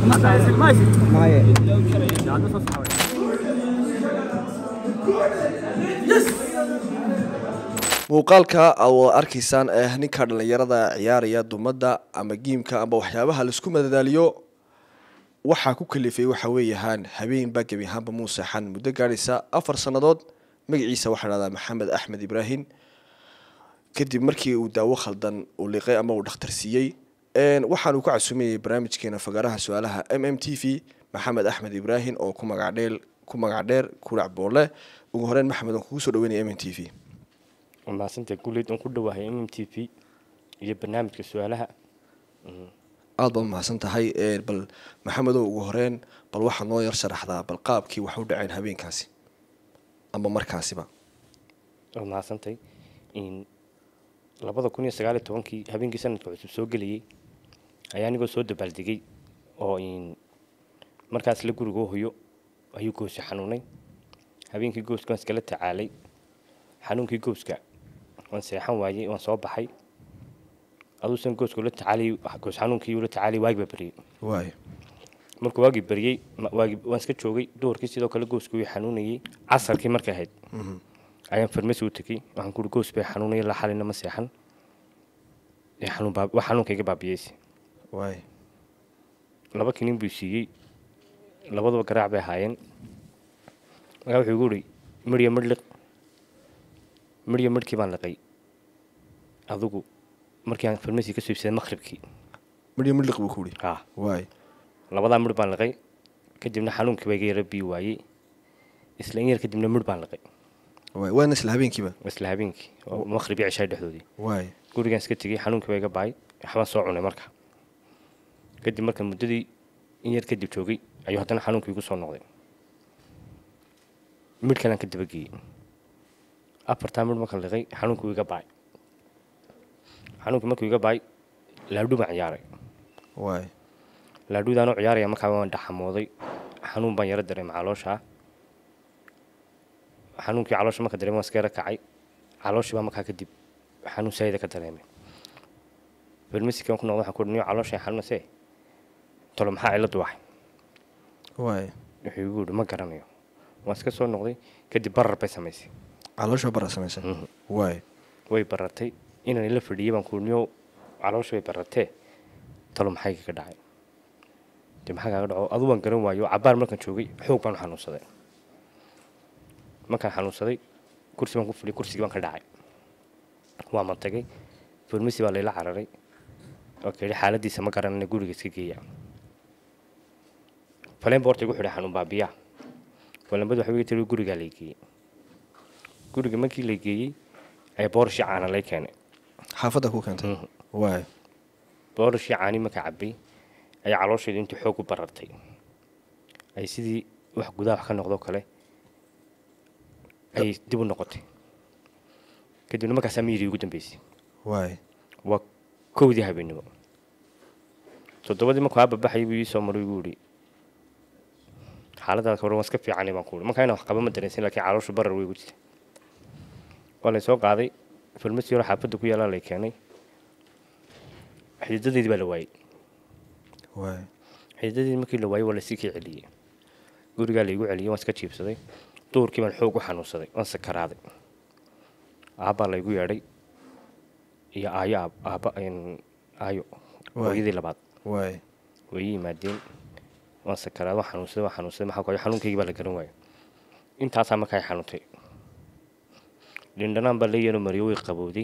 maye muuqaalka aad arkaysaan ee ninka dhallinyarada ciyaaraya dumadda ama giimka ama waxyaabaha laisku madadaaliyo waxaa ku kalifay waxa weeyahaan habeenba gebi ahaanba muu seexan muddo gaadhaysa afar sannadood magaciisa waxaa dhahdaa maxamed axmed ibraahim kadib markii uu daawo khaldan uu liqay ama uu dhakhtar siiyey waxaanu ku casuumayay barnaamijkeena fagaaraha su-aalaha m m t v maxamed axmed ibraahim oo ku magacdheel ku magac dheer kulac boole ugu horeyn maxamed aan kugu soo dhaweynaya m m t v maasanta guuleed oon ku dhawahay m m t v iyo barnaamijka su-aalaha aada baad mahadsan tahay bal maxamedow ugu horeyn bal waxaa noo yar sharaxdaa bal qaabkii wax u dhaceen habeenkaasi ama markaasiba waad mahadsantay labada kun iyo sagaaliyo tobankii habeenkii sanadka cusub soo gelayay ayaa anigoo soo dabaaldegay oo markaas la gurigoo hoyo ayuu goosi xanuunay habeenkii gooska waan iskala tacaalay xanuunkii gooska waan seexan waayey waan soo baxay aduusan gooska ula tacaalay goos xanuunkii ula tacaalay waagi baa beriyey waay markuu waagii beriyey waagi waan iska joogay duhurkii sidoo kale gooska wii xanuunayay casarkii markay ahayd ayaan farmasi u tegey waxaan kuuri goos bay xanuunaya la xalina ma seexan wax xanuunkayga baabiyeysi waay laba kinin buu siiyey labaduba garaac bay ahaayeen markaa wuxuu igu uri midhya midh liq midhya midhkii baan liqay adigu markii aan farmasi ka soo ibsaday maqribkii midhyo midliq buu ku uri ha waay labadaa midh baan liqay kadibna xanuunkii baa iga yara bii waayey isla in yar kadibna midh baan liqay waay waana isla habeenkiiba isla habeenkii oo maqrib iyo cishaay dhexdoodii waay gurigaan iska tegey xanuunkii baa iga baay waxbaan soo cunay marka kadib marka muddadii in yar kadib joogay ayuu haddana xanuunkii igu soo noqday midh kalaan ka dabageeyey afartaa midh marka liqay xanuunkii iga baay xanuunkii markuu iga baay laadhu baan ciyaaray waay laadhudaanoo ciyaaraya markaa waan dhaxamooday xanuun baan yaro dareemay calooshaa xanuunkii caloosha marka dareemay waan iska yaro kacay calooshii baa markaa kadib xanuun saayida ka dareemay farmasikan ku noqda waxaan ku niyo caloosha xanuunase tolo maxaa ciladu waxay waay wuxuu igu yidhi ma garanayo waan iska soo noqday kadib barar bay samaysay caloosha bara samaysan waay way barartay inaan ila fadhiyay baan ku niyo caloosha way barartee talo maxay kaga dhacay de maxaa kaaga dhaco adu waan garan waayo cabaar markaan joogay xoog baan u xanuunsaday markaan xanuunsaday kursi baan ku fadhiyay kursigii baan ka dhacay waa ma tagay farmasi baa layla cararay oo ka yidhi xaaladiisa ma garanana guriga iska geeya faleen boorta igu xidhay xanuun baabiyaa falembadu waxay iga tiri gurigaa lay geeyey guriga markii lay geeyey ayaa boorashii caana lay keenay xaafadda ku keentay waay boorashii caani markaa cabay ayaa caloosheedu intii xoog u barartay ay sidii wax gudaha wax ka noqdoo kale ay dib u noqotay kadibna markaasaa miyidii ugu dambeysay waay waa kowdii habeennimo toddobadii markuu ababaxayay buu ii soo maray igu yidhi xaaladaada hore waan iska fiicanay baan ku yidhi markaa inaan wax qaba ma dareensin laakiin calooshu barar way igu jirta waa lay soo qaaday farmasi hore xaafadda ku yaalaa lay keenay xididadeedii baa la waayey waay xididadeedii markii la waayey waa lasii kii celiyey gurigaa laygu celiyey waan iska jiibsaday duurkii baan xoog u xanuunsaday waan sakaraaday aabbaa laygu yeedhay iyo aayo aab aabba aayo hooyadii labaad waay way ii yimaadeen waan sakaraad waan xanuunsaday waan xanuunsaday maxaa ku xanuunkaygii baa la garan waayay intaasaa markaa xanuuntay dhindhanaan baa la yeelo mariyo way qabowday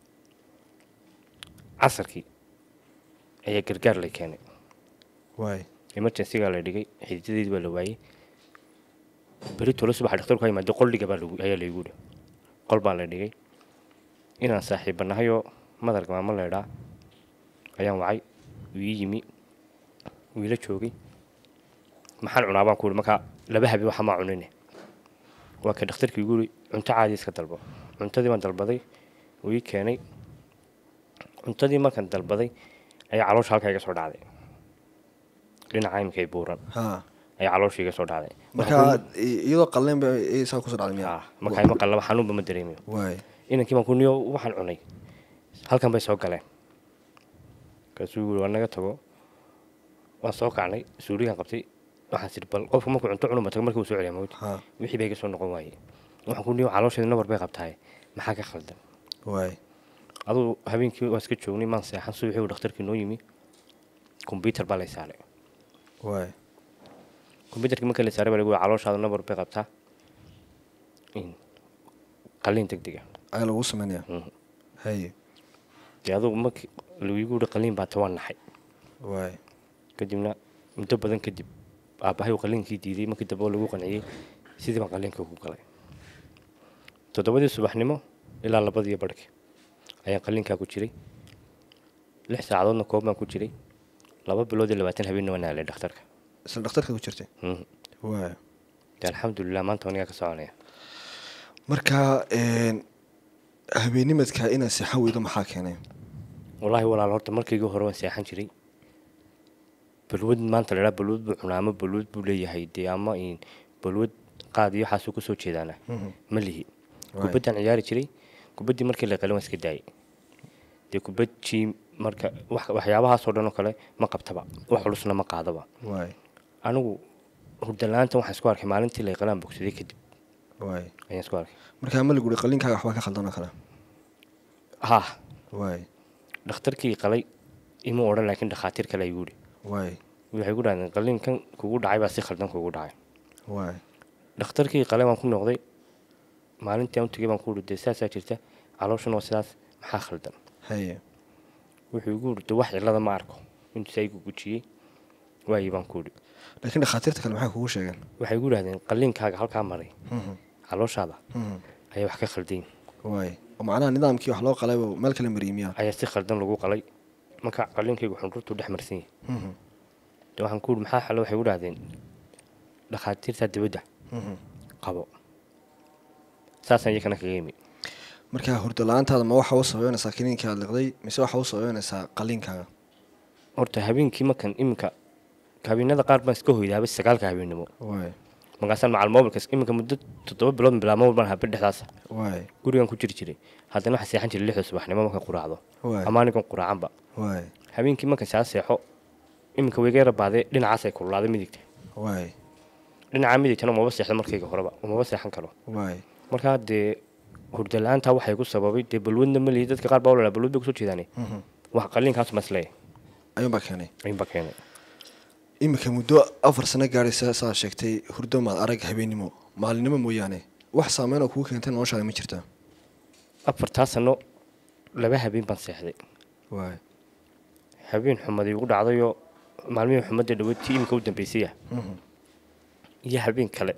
casarkii ayaa gargaar lay keenay waay emergencygaa la dhigay xididadeedii baa la waayey beri tolo subaxa dhakhtarku ka yimaade qoldhiga baa lagu ayaa laygu yidhi qol baa la dhigay inaan saaxiibanahayoo madarka maamo leedhaa ayaan wacay wuu ii yimi wuu ila joogay maxaan cunaa baan ku yidhi markaa laba habe waxa maa cunine waa ka dhakhtarkii igu yidhi cunto caadi iska dalbo cuntadii baan dalbaday wuu ii keenay cuntadii markaan dalbaday ayaa caloosha halkaa iga soo dhacday dhinaca imika ay buuran ha ayaa caloosha iga soo dhacday marka iyadoo qalleen ba saa kusoo dhacday miya Ah, markaa ima qallaba xanuunba ma dareemayo waay inankii baan ku niyo waxaan cunay halkan bay soo galeen markaasuu yiri waa naga tago waan soo kacnay suuligaan qabtay waxaan sidhi bal qofka markuu cunto cunuma tago markii uu soo celiya mawt ha wixii bay iga soo noqon waayey waxaan ku niyo caloosheeda nabar bay qabtahay maxaa ka khaldan waay aduu habeenkii waan iska joognay maan seexan subaxii uu dhakhtarkii noo yimi kombyutar baa lay saaray waay kombyutarkii marka la saaray baa lagu yiri calooshaada nabar bay qabtaa in qalliin deg dega ayaa lagu sameynaya Mhm. haye dee adugu markii lagu yiri qalliin baa tawaan naxay waay kadibna muddo badan kadib aabbahay uu qalliinkii diiday markii dambe oo lagu qanciyey sidii baan qalliinka ugu galay toddobadii subaxnimo ilaa labadii barhkii ayaan qalliinkaa ku jiray lix saacadoodna koob baan ku jiray laba bilood iyo labaatan habeenna waan aalay dhakhtarka isla dhakhtarka ku jirtay Mhm. waay dee alxamdulilah maanta anigaa ka soconaya marka een, habeennimadka inaad seexan weydo maxaa keenay wallaahi walaal horta markaygii hore waan seexan jiray balwad maanta la idhaha balwad buu cunaa ama balwad buu leeyahay dee ama in balwad qaad iyo waxaasuu kusoo jeedaana Mhm. ma lihi Waay. kubaddaan ciyaari jiray kubaddii markii la qalin waan iska daayay dee kubad jiim marka wax- waxyaabahaasoo dhan oo kale ma qabtaba wax culusna ma qaadaba waay anigu hurdala-aanta waxaan isku arkay maalintii la qalaan bogsaday kadib waay ayaan isku arkay marka ma lagu uri qalliinkaaga waxbaa ka khaldan oo kale ha waay dhakhtarkii qalay ima odhan laakiin dhakhaatiir kale ayuu yidhi waay waxay ku dhahdeen qalliinkan kugu dhacay baa si khaldan kugu dhacay waay dhakhtarkii qale waan ku noqday maalintii aan u tegay baan ku uri dee saasaa jirta calooshuna waa sidaas maxaa khaldan haye wuxuu igu uri de wax cillada ma arko intuu saa igu gujiyey waayii baan ku uri laakiin dhakhaatiirta kale maxay kugu sheegeen waxay igu dhahdeen qalliinkaaga halkaa maray Mhm. calooshaada Mhm. ayaa wax ka khaldayn waay oo macnaha nidaamkii wax loo qalayba meel kale mariyimiya ayaa si khaldan lagu qalay marka qalliinkaygu xundhurtuu dhex marsan yahay de waxaan ku uri maxaa xalo waxay igu dhahdeen dhakhaatiirtaa dibadda qabo saasaan iyakana kaga yimi marka hurdo la-aantaada ma waxa u sababeynaysaa kiniinkii aad liqday mise waxa u sababeynaysaa qalliinkaaga horta habeenkii markan iminka habeenada qaar baan iska hoydaaba sagaalka habeennimo waay markaasaan macal mobilka iminka muddo toddoba bilood bilaa mobil baan habeen dhexdaasa waay gurigan ku jiri jiray haddana waxaan seexan jiray lixda subaxnimo markaan quraacdo waay ama anigan quraacanba waay habeenkii markaan saa seexo iminka wayga yara baadee dhinacaasay kululaaday midigta waay dhinaca midigtana umaba seexdo markayga horeba umaba seexan karo waay markaa dee hurda la-aantaa waxay ku sababay dee balwadna ma lihi dadka qaar baa walala balwad bay kusoo jeedaane wax qalliinkaas masleeya ayuunbaa keenay ayuunba keenay iminka muddo afar sano gaadhaysa saa sheegtay hurdo maad arag habeennimo maalinimo mooyaane wax saameyn oo kugu keentay noloshaada ma jirtaa afartaa sano laba habeen baan seexday waay habeen xumadii ugu dhacdayoo maalmihii xumadda dhaweyd tii iminka u dambaysaya iyo habeen kale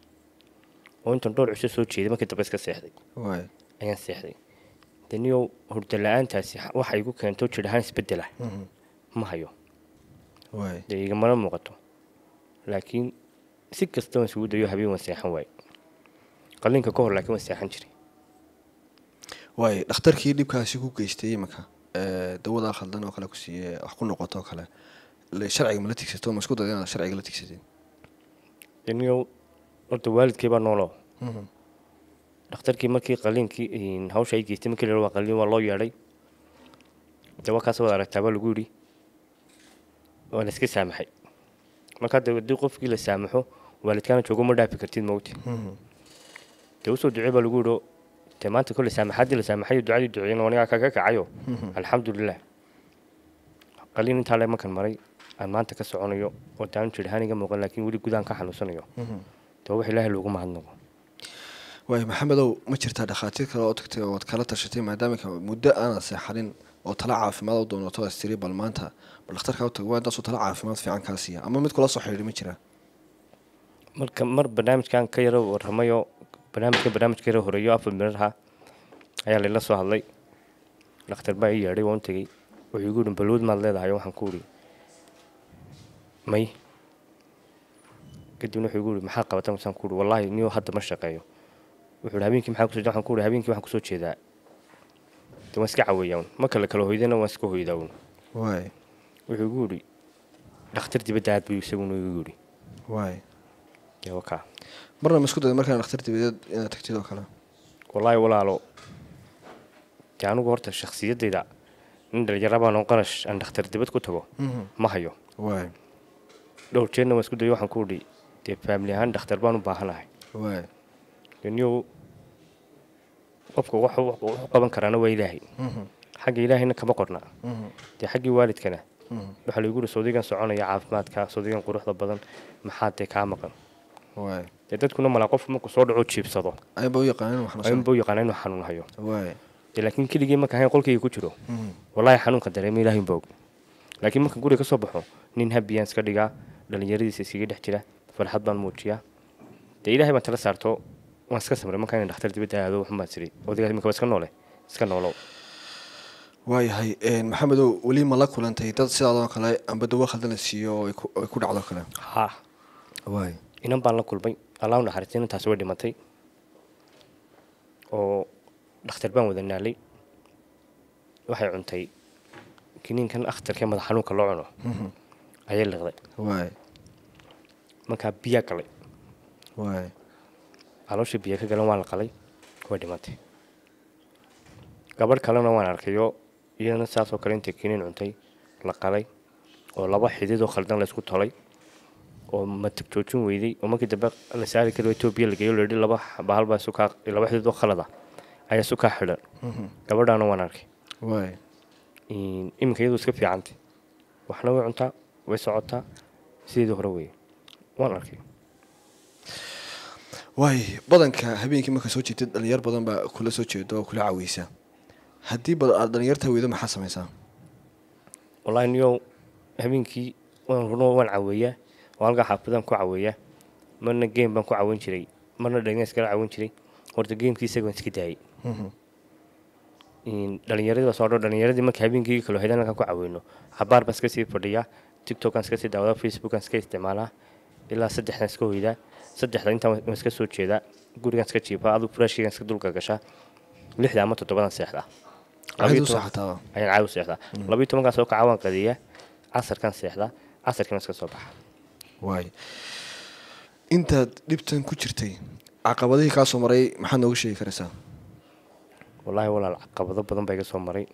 oo intan dhowr cisho soo jeeday markii dambe iska seexday waay ayaan seexday daniyow hurda la-aantaasi waxa igu keento jir ahaan isbedela ma hayo waay dee igamana muuqato laakiin si kasta waan isugu dayo habeen waan seexan waaye qalliinka ka hor laakiin waan seexan jiray waay dhakhtarkii dhibkaasi ku geystay iminka ee, dawadaa khaldan oo kale ku siiye wax ku noqoto oo kale le- sharciga ma la tigsato ma isku dayda inaad sharciga la tigsatid daniyow horta waalidkay baa nooloo dhakhtarkii markii qalliinkii hawsha ay geystay markii la waa qalliin waa loo yeedhay dawa kaas waad aragtaa baa lagu yidhi waa la iska saamaxay markaa de haddii qofkii la saamaxo waalidkaana joogo ma dhaafi kartid mawti dee usoo ducey baa lagu yidhi dee maanta kolle saamaxaddii la saamaxayo ducadii duceeyna anigaa kaga kacayo alxamdulilah qalliin intaa le markan maray aan maanta ka soconayo oo taanu jir ahaan iga muuqan laakiin weli gudaan ka xanuunsanayo dee wax ilaahay loogu mahadnaqo waay maxamedow ma jirtaa dhakhaatiir kale oo tagtay ood kala tashatay maadaama ka- muddo aanad seexanin oo tala caafimaad u doonato as tiri bal maanta bal dhakhtarkaa u tag waa intaasoo tala caafimaad fiican kaa siiya ama mid kula soo xidhiidhi ma jiraa marka mar barnaamijkan ka yaro warramayo barnaamijka barnaamijka yaro horeeyo afar mirar ha ayaa layla soo hadlay dhakhtar baa ii yeedhay waan u tegey wuxuu igu yidhi balwood maad leedahay waxaan ku idhi may kadibna wuxuu igu yidhi maxaa qabata masaan ku idhi wallaahi niyo hadda ma shaqeeyo wuxuu yidhi habeenkii maxaa kusoo jeeda waxaan ku idhi habeenkii waxaan kusoo jeedaa de waan iska caweeyaa un ma kale kala hoydana waan iska hoydaa un waay wuxuu igu yidhi dhakhtar dibadda aad buu isaguna igu yidhi waay dee wakaa marna ma isku dayda markaan dhakhtar dibadeed inaad tagtid oo kale wallaahi walaalo dee anigu horta shakhsiyaddayda nin dhalinyaro baan oo qarash aan dhakhtar dibad ku tago ma hayo waay dhowr jeerna waan isku dayo waxaan ku idhi dee faamili ahaan dhakhtar baan u baahanahay waay niyow qofka wax wuxuu qaban karaana waa ilaahay xagga ilaahayna kama qorna dee xaggii waalidkana waxaa lagu yidhi sawdigan soconaya caafimaadka sawdigan quruxda badan maxaa dee kaa maqan waay dee dadkuna malaa qof markuu soo dhaco jiibsado ayba u yaqaanin wax xanuunsan ayunba u yaqaana inuu xanuun hayo waay dee laakiin keligii marka ahayn qolkayga ku jiro wallaahi xanuunka dareema ilaahay unba og laakiin marka guriga ka soo baxo nin habiyaan iska dhigaa dhallinyaradiisa iskaga dhex jira farxad baan muujiyaa dee ilaahay baan tala saarto waan iska samray markaa in dhakhtar dibadda aado waxun baan tiri odaygaas imika waa iska noole iska noolow waayahay maxamedow weli ma la kulantay dad sidaadoo kale amba dawo khaldan la siiyo oo ay ku- ay ku dhacdo kale haa waay inan baan la kulmay allah u naxariistay inantaasi way dhimatay oo dhakhtar baan wada naalay waxay cuntay kiniinkan akhtarkee madax xanuunka loo cuno ayay liqday waay markaa biyaa galay waay caloosha biyo ka galan waa la qalay way dhimatay gabadh kalena waan arkayoo iyadana saasoo kale intay kiniin cuntay la qalay oo laba xididoo khaldan laysku tolay oo matag joojin weyday oo markii dambe la saari karo etoobiya la geeyo layidhi laba bahal baa sukaa laba xididoo khalada ayaa sukaa xidhan gabadhaana waan arkay waay iminka iyadoo iska fiicantay waxna way cuntaa way socotaa sideedii hore weeye waan arkay waay badanka habeenkii marka soo jeedid dhalinyar badan baa kula soo jeedo oo kula caaweysa haddii bad aad dhalinyarta weydo maxaa samaysaa wallaahi niyow habeenkii waan runo waan caweeyaa oo halkaa xaafadaan ku caweeyaa marna game baan ku caweyn jiray marna dhalinyar iskala caweyn jiray horta gamekii isaga waan iska daayay dhalinyaradii baa soo dho dhalinyaradii marka habeenkii kalo haydaan halkaan ku caweyno cabaar baan iska sii fadhiyaa tiktokaan iska sii daawadaa facebookaan iska isticmaalaa ilaa saddexdan iska hoydaa saddexda intaan waan iska soo jeedaa gurigaan iska jiifaa aduu furaashkaygaan iska dulka gashaa lixda ama toddobadan seexdaa Maxaad u seexataa ayaan caawi seexdaa labiyo tobankaan soo kaca waan qadeeyaa casarkaan seexdaa casarkiina iska soo baxa waay intaad dhibtan ku jirtay caqabadihii kaa soo maray maxaad nooga sheegi karaysaa wallaahi walaal caqabado badan baa iga soo maray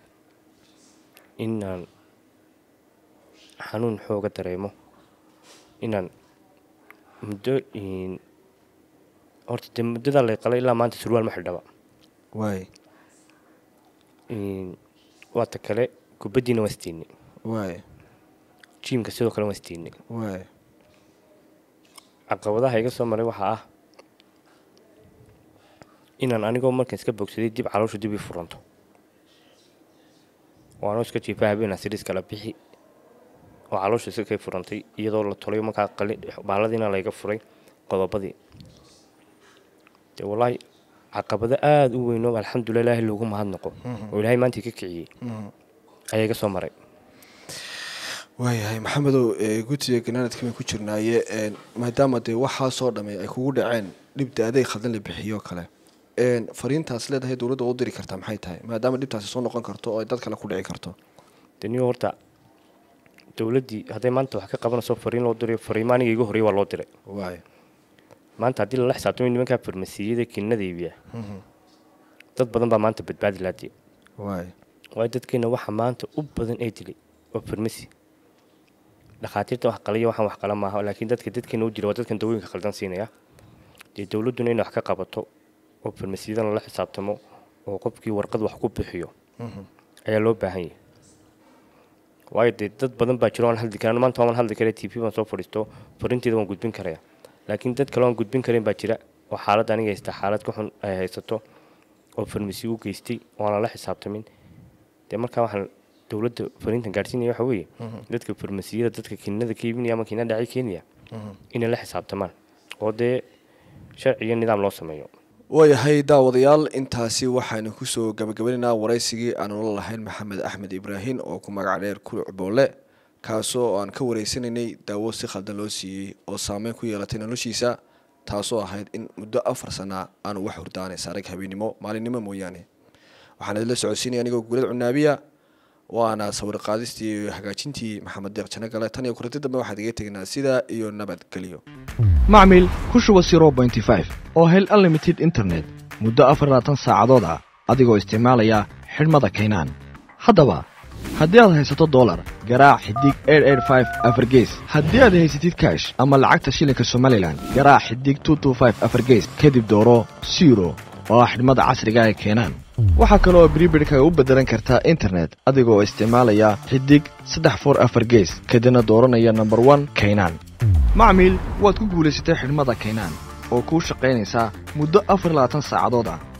inaan xanuun xooga dareemo inaan muddo horta dee muddadaa lay qalay ilaa maanta surwaal ma xidhaba waay waa ta kale kubaddiina waan istiinay waay jiimka sidoo kale waan istiinay waay caqabadaha iga soo maray waxaa ah inaan anigoo markaan iska bogsaday dib caloosha dib ii furanto oo anoo iska jiifa habeenaa siriis kala bixi oo caloosha iska kay furantay iyadoo la tolay markaa qali baaladiina layga furay qodobadii dee wallaahi caqabado aada u weyn oo alxamdulilah ilaahay loogu mahadnaqo oo ilaahay maantii ka kiciyey ayaa iga soo maray waayahay maxamedow gutiga ganaanadka bay ku jirnaaye maadaama dee waxaasoo dhamme ay kugu dhaceen dhibda adeeg khaldan la bixiyo kale fariintaas leedahay dowladda u diri kartaa maxay tahay maadaama dhibtaasi soo noqon karto oo ay dad kale ku dhici karto dee niyo horta dowladdii hadday maanta wax ka qabanayso fariin loo diray fariimo aniga iga horreya waa loo diray waay maanta haddii lala xisaabtamo nimankaa farmasiyada kiinada iibiya dad badan baa maanta badbaadi laadii waay waayo dadkeena waxa maanta u badan ee dilay waa farmasi dhakhaatiirta wax qalaya waxaan wax qala maaha laakiin dadka dadkeena u jira waa dadkan dawooyinka khaldan siinaya dee dowladduna inay wax ka qabato oo farmasiyadana lala xisaabtamo oo qofkii warqad wax ku bixiyo ayaa loo baahan yahay waayo dee dad badan baa jiro aan hadli karan maanta waan hadli kara t v baan soo fadhiisto fariinteeda waan gudbin karaya laakiin dad kale aan gudbin karin baa jira oo xaalad aniga haysta xaalad ka xun ay haysato oo farmasi u geystay oo aan lala xisaabtamin dee markaa waxaan dowladda fariintan gaadhsiinaya waxa weeye dadka farmasiyada dadka kiinada ka iibinaya ama kiinada dhacay keenaya inay la xisaabtamaan oo dee sharci iyo nidaam loo sameeyo waayahay daawadayaal intaasi waxaanu kusoo gabagabanaynaa waraysigii aanu la lahayn maxamed axmed ibraahim oo ku magac dheer kuluc boole kaasoo aan ka wareysanaynay daawo si khaldan loo siiyey oo saameyn ku yeelatay noloshiisa taasoo ahayd in muddo afar sana aanu wax hurdaanay saarag habeennimo maalinimo mooyaane waxaan idinla socodsiinaya anigoo guulad cunaabiya waana sawir qaadistii iyo hagaajintii maxamed deeq jano gale tan iyo kulanti dambe waxaad iga tegnaa sidaa iyo nabadgelyo macmil ku shuba oo hel unlimited internet muddo afar labaatan saacadood ah adigoo isticmaalaya xidhmada kaynaan haddaba haddii aad haysato dolar garaac xidig afargees haddii aad haysatid kash ama lacagta shilinka somalilan garaac xidig afargees kadib dooro siro oo ah xidhmada casriga ay keenaan waxaa kale oo bribidhka u beddelan kartaa internet adigoo isticmaalaya xidig saddex for afar gees kadibna dooranaya nomber one kaynaan macmiil waad ku guulaysatay xidhmada kaynaan oo kuu shaqaynaysaa muddo afar labaatan saacadood ah